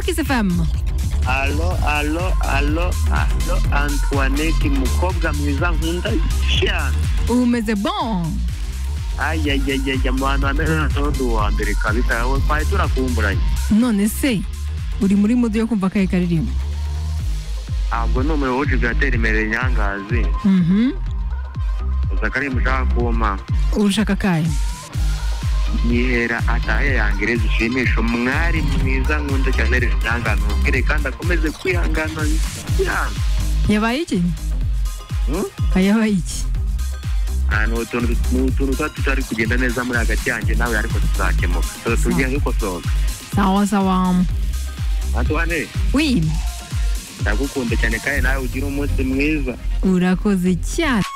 que c'est femme Allo, allo, allo, allo, Antoinette, umukobwa mwiza nkunda cyane. umeze bon Ayi, ayi, ayi, ayi, mu bantu bameze nka Tonzi wa mbere kabisa, wowe twari turakumburanye. none se uri muri mudu yo kumva akahe karirimbo Ntabwo ni umuriro w'ujigateri imbere nyangazi. Mhm. Uza akaririmbo ushaka kumpa. urushaka akahe yihera atahe yangere zishimisha umwari mwiza nkunda cyane rero ihangane umubwire kandi akomeze kwihangana yanga yabaye iki yabaye iki ahantu utuntu ni utuntu tuba tutari kugenda neza muri hagati yanjye nawe ariko tuzakemuka tuba tugiye dukosoka sawa sawa antoine wi ndagukunda cyane kandi nawe ugira umunsi mwiza urakoze cyane